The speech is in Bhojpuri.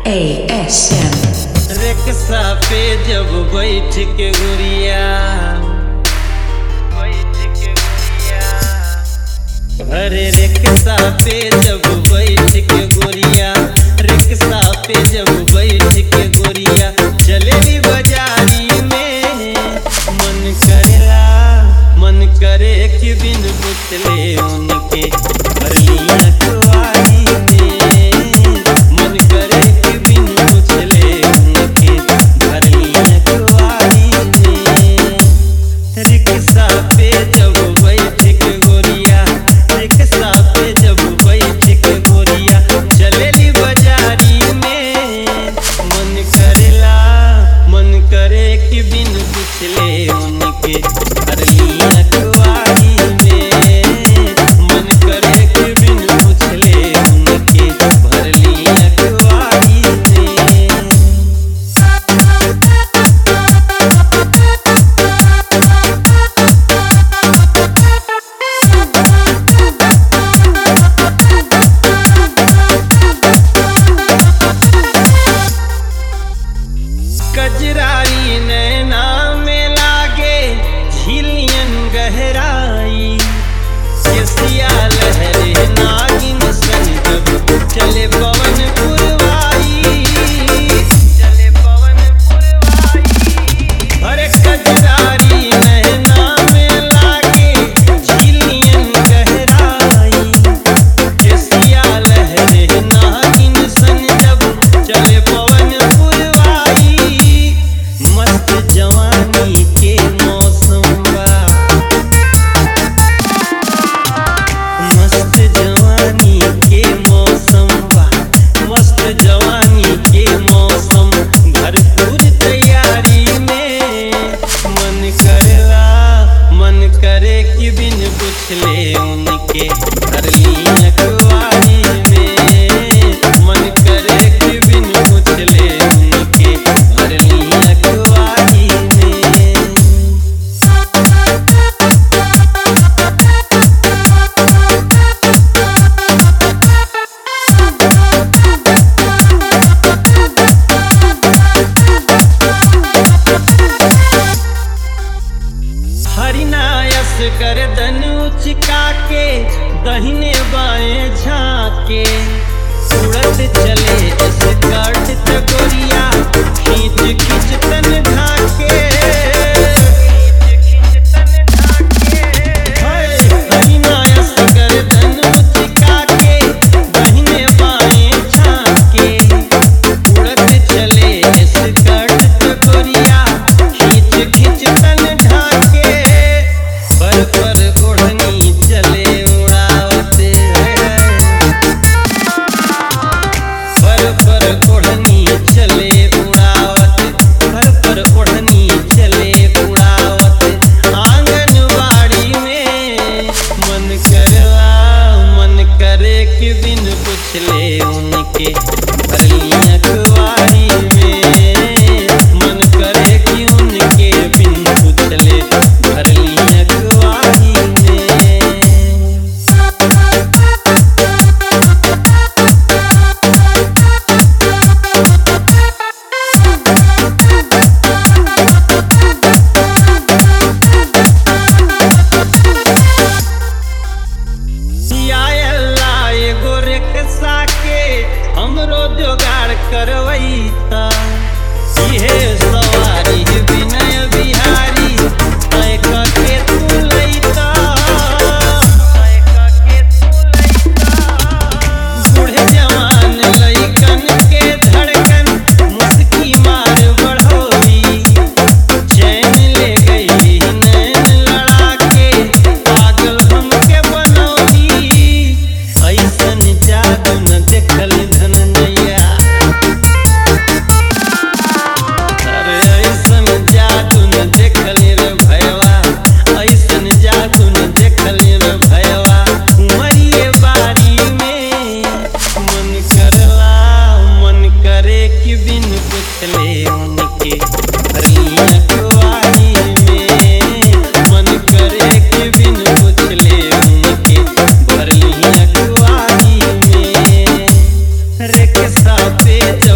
ASM. रिक्शा पे जब बैठ के गुड़िया बैठ के गुड़िया अरे रिक्शा पे जब बैठ के गुड़िया रिक्शा पे जब बैठ के गुड़िया चलेली बाजारी में मन करेला मन करे कि बिन पुतले उनके भरलिया कुआरी में मन करे कि बिन पुतले उनके भरलिया कुआरी में रिक्शा पे जब बैठ के गोरिया रिक्शा पे जब बैठ के गोरिया चलेली बाजारी में मन करेला मन करे कि बिन पुछले उनके अरलिया कुआरी में मन करे कि बिन पुछले उनके भरलिया कुआरी में कजराई नैना में लागे झिलियन गहराई केसिया लहरे नागिन सन जब चले पवन पुरवाई चले पवन पुरवाई अरे कजरारी नैना में लागे झिलियन गहराई केसिया लहरे नागिन सन जब चले पवन पुरवाई मस्त जवानी के मौसम बा मस्त जवानी के मौसम बा मस्त जवानी के मौसम भरपूर तैयारी में मन करेला मन करे कि बिन पुछले उनके भरलिया कुआरी में मन करे कि बिन पुछले उनके भरलिया कुआरी में हरिनायस गर्दन उचका के दहिने बाएं झाके उड़त चले स्कर्ट तगोरिया खींच खींच तन ढाके हाय, हरिनायस गर्दन उचका के दहिने बाएं झाके उड़त चले स्कर्ट तगोरिया खींच खींच तन ढाके पर पर ओढ़नी चले उड़ावते पर पर ओढ़नी चले उड़ावत पर पर ओढ़नी चले उड़ावत आंगनवाड़ी में मन करवा मन करे कि बिन पुछले उनके भरलिया कुआरी में मन करे कि उनके बिन पुछले भरलिया कुआरी में या अल्लाह एगो रिक्शा के हमरो जोगाड़ करवैता इहे सवारी विनय बिहारी तय के तू लैता तय के तू लैता बूढ़े जवान लइकन के धड़कन मुस्की मार बढ़ोली चैन ले गई नैन लड़ा के पागल हमके बनौली ऐसन जादू न देखल धनंजया अरे ऐसन जादू न देखल रे भयवा ऐसन जादू न देखल रे भयवा उमरिए बारी में मन करला मन करे कि बिन पुछले उनके भरलिया कुआरी में मन करे कि बिन पुछले उनके भरलिया कुआरी में रिक्शा पे